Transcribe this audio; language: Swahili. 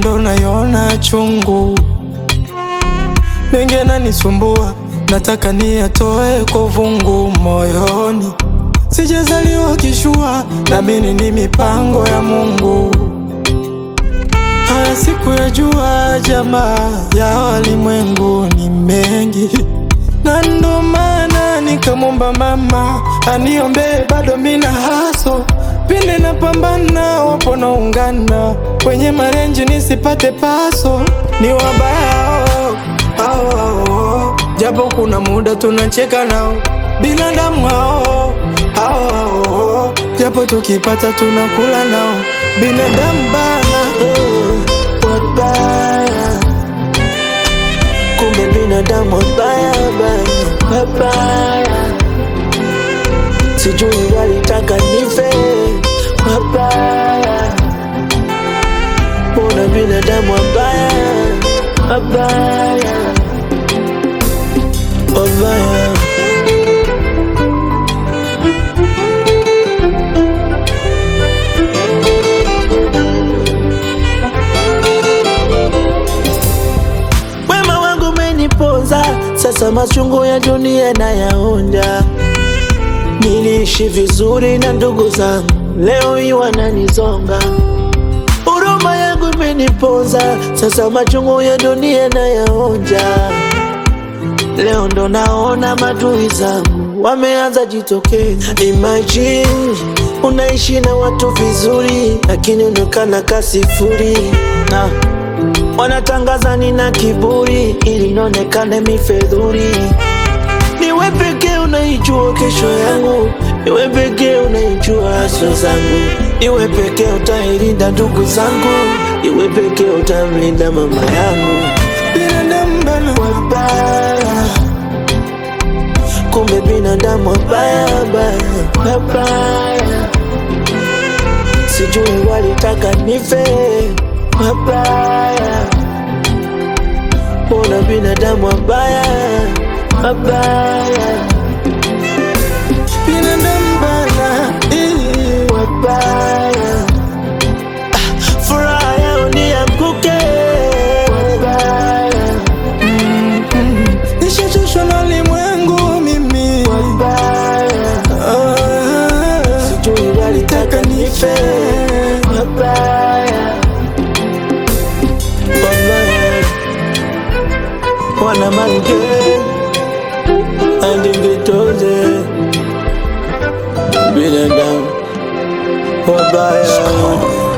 ndo naiona chungu, mengi yananisumbua, nataka niyatoe kwa vungu moyoni. Sijazaliwa kishua, naamini ni mipango ya Mungu. Haya siku ya jua, jamaa ya walimwengu ni mengi, na ndo maana nikamwomba mama aniombee, bado mina haso pinde na pambana, wapo naungana kwenye marenji nisipate paso, ni wabaya hao, hao, hao. japo kuna muda tunacheka nao binadamu hao, hao, hao. japo tukipata tunakula nao binadamu bana Eh, wabaya kumbe binadamu wabaya baya wabaya sijui walitaka nife wabaya mbona binadamu wabaya wabaya wabaya Wema wangu umeniponza, sasa machungu ya dunia nayaonja. Niliishi vizuri na ndugu zangu, leo hii wananizonga. Huruma yangu imeniponza, sasa machungu ya dunia nayaonja. Leo ndo naona madui zangu wameanza jitokeza. Imagine unaishi na watu vizuri, lakini unaonekana kasifuri na wanatangaza nina kiburi ili nionekane mifedhuri. Niwe pekee unaijua kesho yangu, niwe pekee unaijua haswa zangu, niwe pekee utailinda ndugu zangu, niwe pekee utamlinda mama yangu. binadamu bana Wabaya, kumbe binadamu wabaya baya, wabaya, sijui walitaka nife, wabaya, mbona binadamu wabaya, wabaya, binadamu bana eh. wabaya, Ah, furaha yao nianguke, wabaya, Nishachoshwa na ulimwengu mimi wabaya, Ah, sijui walitaka nife. Wabaya, wabaya, wana mange andingitoze binadamu wabaya